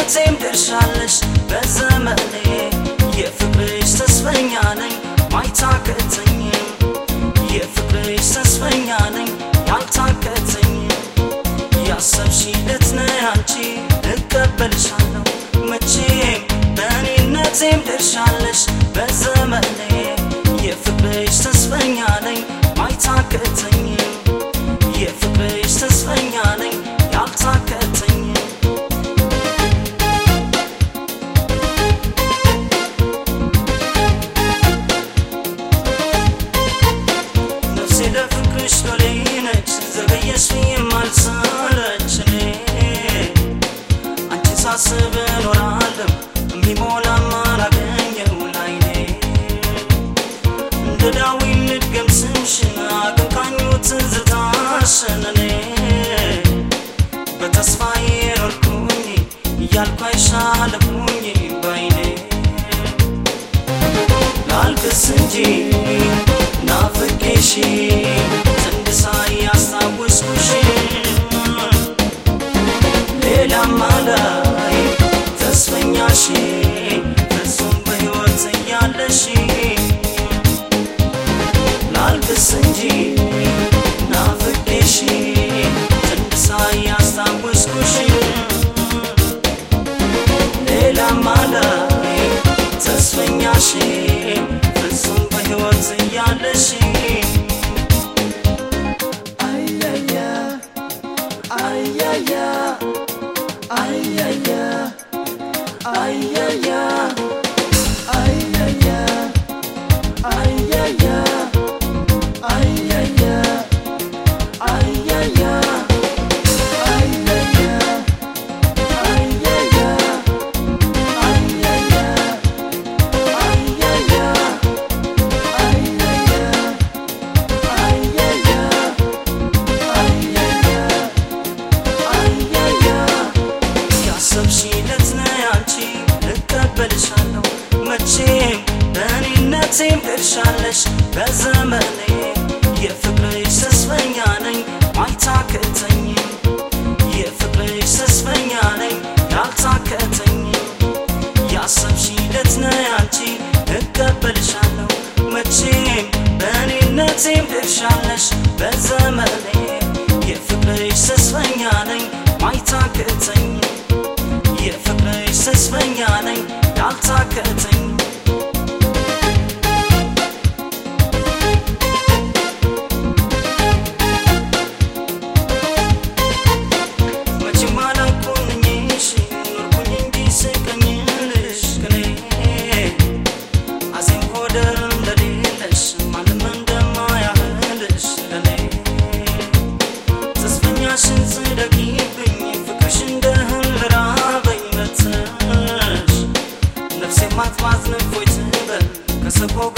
በእኔነቴም ደርሻለሽ በዘመኔ የፍቅርሽ ተስፈኛ ነኝ ማይታከተኝ የፍቅርሽ ተስፈኛ ነኝ ያልታከተኝ ያሰብሽለት ነህ አንቺ እቀበልሻለሁ መቼም በእኔነቴም ደርሻለሽ በዘመኔ የፍቅርሽ ተስፈኛ ነኝ ማይታከተኝ የፍቅርሽ ተስፈኛ ነኝ ያልታከተኝ ነፍሴ ለፍቅርሽ ሎሌ ነች ዘገየሽ የማልሰለች እኔ አንቺን ሳስብ እኖራለሁ የሚሞላም አላገኘው ላይኔ እንደ ዳዊት ልድገም ስምሽን አቀንቃኙ ትዝታሽን እኔ በተስፋዬ ኖርኩኝ እያልኩ አይሻለሁኝ ባይኔ ላልቅስ እንጂ ናፍቄሽ ዘንድ ሳያስታውስኩሽ ሌላም አላይ ተስፈኛሽ ፍጹም በሕይወት እያለሽ ላልቅስ እንጂ ናፍቄሽ ዘንድ ሳያስታውስኩሽ ሌላም አላይ ተስፈኛሽ ፍጹም በሕይወት እያለሽ አያያ አያያ አያያ አያያ አያያ አያያ አያያ አያያ አያያ አያያ ያሰብሽለት ነህ አንቺ እቀበልሻለሁ መቼም በእኔነቴም ደርሻለሽ በዘመኔ የፍቅርሽ ተስፈኛ ነኝ ማይታከተኝ የፍቅርሽ ተስፈኛ ነኝ ያልታከተኝ ያሰብሽለት ነህ አንቺ እቀበልሻለሁ መቼም በእኔነቴም ደርሻለሽ በዘመኔ የፍቅርሽ ተስፈኛ ነኝ ማይታከተኝ የፍቅርሽ ተስፈኛ ነኝ ያልታከተኝ መቼም አላልኩኝሽ ኖርኩኝ እንጂ ስቀኝልሽ ቅኔ አዜም ኮደር እንደሌለሽ ማንም እንደማያህልሽ ለኔ ተስፈኛሽን ጽደቂብኝ ፍቅርሽ እንደ እህል ራበኝ መተሽ ነፍሴ ማጥፋት ንፎይ ትበል ከሰቆቃ